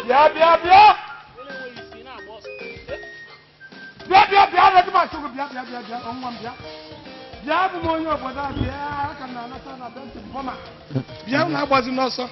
bịa bịa bịa bịa bịa bịa redi ma chụgụ bịa bịa bịa bịa ọnwa m bịa bịa abụ m onye obodo a bịa aka m na-anata na bentị bọma bịa unu agbazi n'ọsọ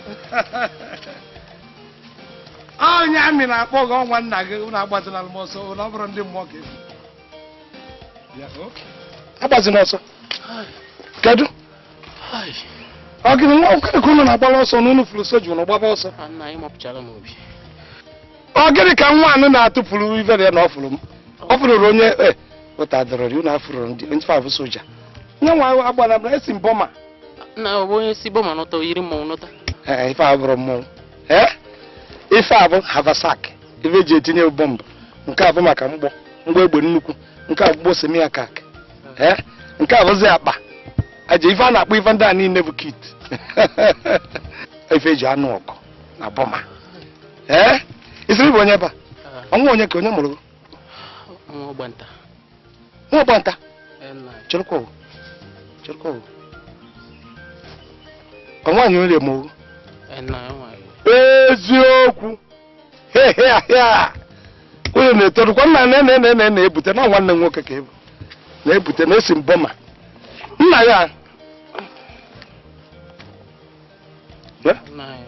onye amị na-akpọ gị ọnwa nna gị unu agbazila m ọsọ unu ọ bụrụ ndị mmụọ ka efu bịa o agbazila ọsọ kedu ọ gịnị nwa okere ka unu na-agbara ọsọ na unu furu soju unu gbaba ọsọ nna anyị mapụchara m obi ọ gịnị ka nwa anụ na-atụpụrụ ivere ya na ọ fụrụ m ọ fụrụrụ onye e ụta dọrọrị unu afụrụ ndị ndị fabụ soja nye nwa agbara m esi mbọma nna ọ bụ onye si bọma nọta oyiri mmọnwụ nọta ee ife a bụrụ mmọnwụ ee ife a bụ havasak ife eji etinye bọmbụ nke a bụ maka mgbọ mgbọ egbe nnukwu nke a bụ mgbọ semiakak ee nke a bụzi akpa aja ife a na-akpọ ife ndị a niile bụ kit ife eji anụ ọkụ na bọma ee isiri bụ onye ba ọnwa onye ka onye mụrụ gị? nwa ọgbanta nwa ọgbanta Ee, nna anyị. chịrịkwa owu chịrịkwa owu ọ nwaanyị onye ma owu Ee, nna anyị nwaanyị. eziokwu hehea onye na-etorukwa nna na na na na-ebute na nwanne m nwoke ka ebu na-ebute na esi mbọma nna ya Eh? nna anyị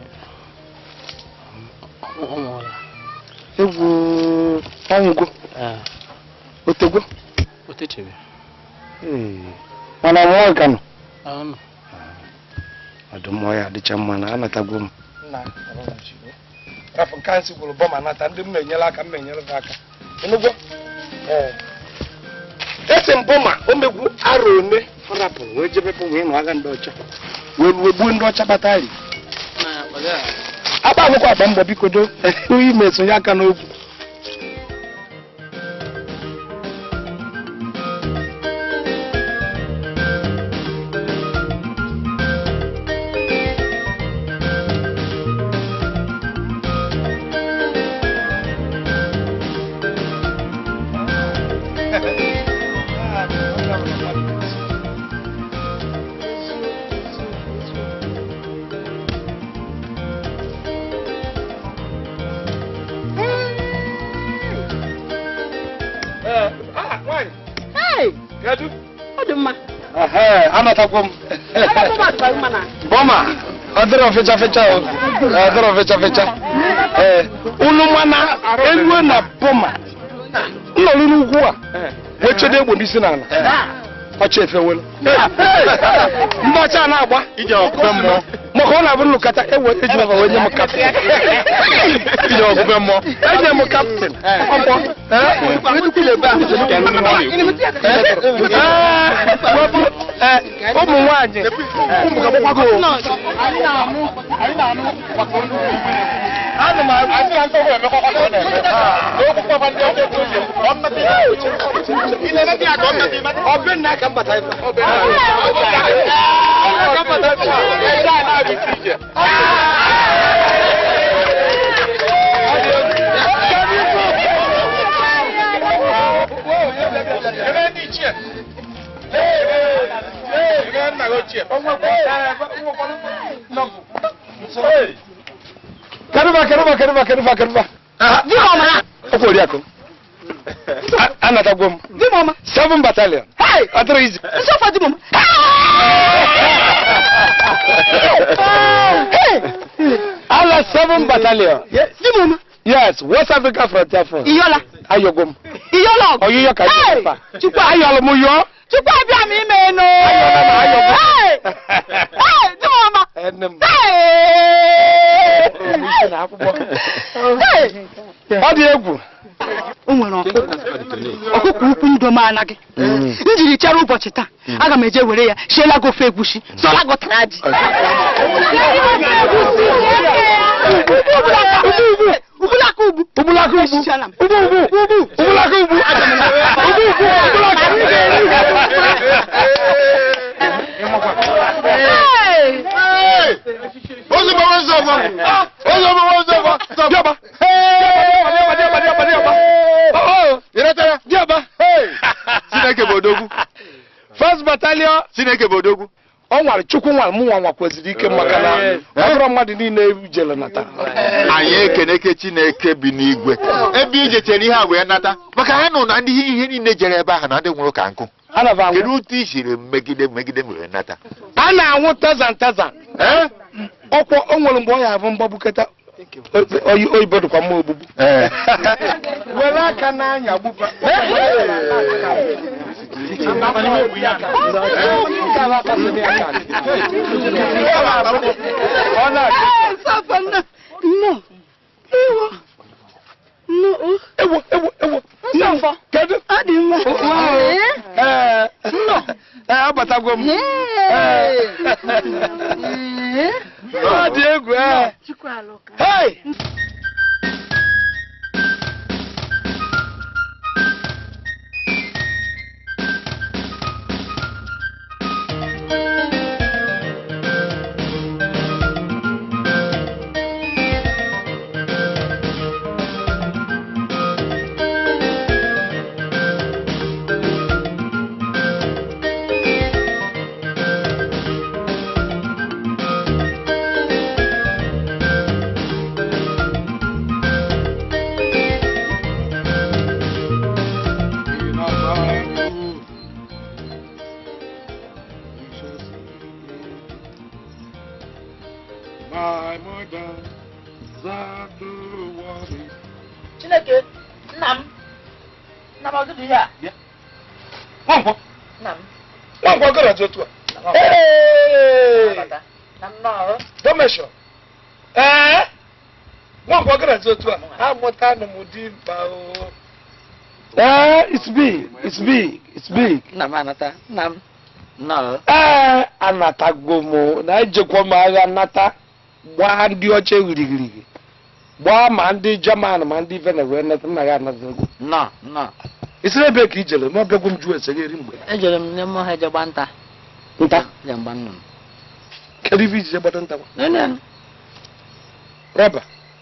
ọ ọ nwụọla egwu ọnwụgo Ee, otegwo o techebe Ee, mana mmụọ ka nọ Ọ nọ. ọdụ mmụọ ya adịcha mma na anatagwo m rafụ nke anyị gwụrụ bọma nata ndị m na-enyere aka m na-enyere gị aka enugwo esi m bọma o megwu arọ one fọrapụrụ wee jebe bụ wee nụ agha ndị ọcha wee wee gbuo ndị ọcha kpata ari Nna ya akpaga ya. agba akwụkwọ agba mbọ biko do oyi mesonye aka n'okwu Kedu? ọ dị mma Ehe, anatakwo m bọma ọ dịrọ fecha fecha o ọ dịrọ fecha fecha ee unu mana eruo na bọma nnọrụ n'ugwu a ha echedo egbe n'isi n'ala ọcha efewelu ndị ọcha na-agba ije ọkụbe mmụọ maka ọ na-abụ nlụkọta ewe eji maba wee nye m kaptịn ije ọkụbe mmụọ enye m kaptịn ọgbọ ụmụ nwanyị ụmụ ga-agbakwago ana m ọbịnna ka mbata ife ka mbata ife Keruba, keruba, keruba, keruba, keruba. di m ọma Ọ kwụrụ ya kụ. Anatagwo m. di m ọma Seven battalion. hei Ọ dịrị izi. nsọfọ di m ọma Hey! Ala seven battalion. di m ọma Yes, West Africa Frontier Front. iyọla Ayọgwo m. iyọla ọgụ Ọyịyọ ka Hey! anyị fa. Chukwu ayọlụ m yọọ. chukwu abịa m ime enu Ayọla m, ayọgwo m. Hey! Hey, di m ọma Ene m. Hey! Omi isi na akwụkwọ. Hey! Ọ dị egwu. o nwere ọkụkọ ọkụkọ ukwu ndom anaghị m jiri chere ụbọchị taa aga m eje were ya siela gị ofe egwusi sọla gụtara ji ubulaka ugbu Ubulaka ugbu. Esichaala m. Ugbu ugbu. Ugbu. Ubulaka ugbu. Ugbu ugbu. Ubulaka. Hey! ozugbo nzọfọ ozugbo nzọfọ Diaba. Diaba, diaba, diaba, diaba. Oh, ịretara diaba. chineke bụ odogwu First battalion. chineke bụ odogwu ọ nwere chukwu nwere mụ nwa nwakweziri ike maka na ọ bụrụ mmadụ niile jere nata anyị ekeneke chineke bi n'igwe ebe ije chere ihe a wee nata maka ha nụ na ndị ihe niile jere ebe ahụ na ndị nwụrụ ka nkụ ana m anwụ kedu otu i siri megide megide wee nata a na-anwụ tazan tazan Eh? ọkwọ o nwere mgbe ọ ya abụ mgbabuketa oyi- oyibo dịkwa mma ogbugbu Eh. were aka n'anya gbupa Ọ na-adị. Papa, no. No. Ewo. No. oh. ewo ewo ewo Nsọfọ. kedu Ọ dị mma. ee ee abatagwo m Ee. ọ dị egwu ee hey My mother, Zaduwari. Chineke, nna m, nna m ọdụdụ ihe a, Nwankwọ, nna m, nwankwọ gara dị otu a. nna m Hey! ọbata, na m nọọrọ, Domesho. Ee? Nwankwọ gara dị otu a. Amụta na m dị mkpa o. Ee, it's big, it's big, it's big. nna m anata, nna m, nọọrọ. Ee, anatago m na ejekwa m agha nata gbaa ndị ọcha ghirigirigi gbaa ma ndị German ma ndị Venezuela nata nna gị anatago. Nọ, nọ. Isi ebe ka i jere ma ọbịagwo m jụọ ese gị eri mgbe. Ejere m n'ime ọhịa je gba nta. Nta. Je mgba nnụnụ. Kedu ife ijije gbado nta? Nene m, Rọba.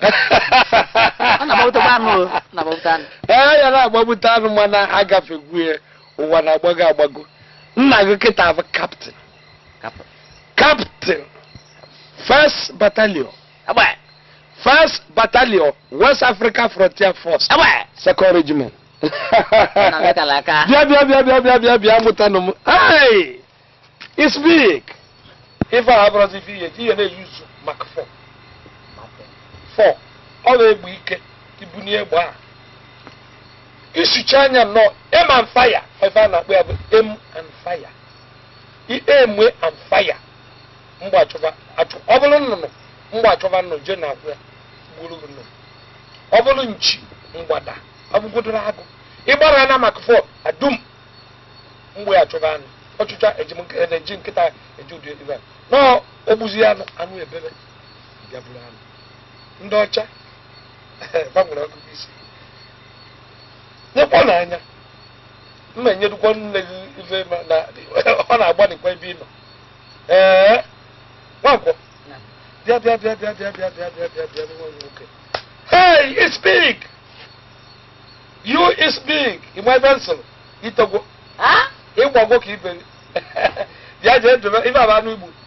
ọ na-agbapụtakwa anụ o, ọ na-agbapụta anụ. ee ya na-agbapụta anụ mana agafegwu ya ụwa na-agbago agbago nna gị kịta bụ kaptịn Kapụ. kaptịn first battalion Agba, first battalion west africa frontier force agba. second regiment Na metala aka. bịa bịa bịa bịa bịa bịa bịa mụtanụ m hey it's big ife a abụrụzi ife ihe ihe na-eyuzu maka fọ fọ ọ na-egbu ike ibunye egbe a isucha anya nnọọ aim and fire ife a na-akpọ ya bụ aim and fire I aim and fire mgbe achọba achọ ọ bụrụ nnụnụ mgbe achọba nnụnụ je na akwụ ya gburu gị nnụnụ ọ bụrụ nchi mgbada ọ bụgodoro agụ ịgbara na maka fọ adum mgbe achọba anụ ọchụcha eji m nke- eji nkịta eji ụdị ebe a nọọ ogbuzi anụ anụ ebebe bịa buru anụ ndị ọcha gbanwere ọgụgụ isi nyekwa n'anya mma enyedukwa nne gị ife ma na ọ na-agbanikwa ebe ị nọ ee nwankwọ bịa bịa bịa bịa bịa bịa bịa bịa bịa bịa nwa m nwoke hey it's big you is big ịma ebe nsịrị itogwo Ha? ịgbago ka ibe bịa jee dobe ife aba anụ igbo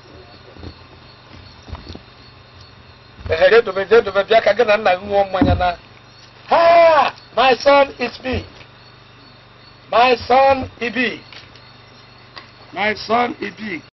ehe dobe jee dobe bịa ka gị na nna gị ṅụọ mmanya na ha my son is big my son is big my son is big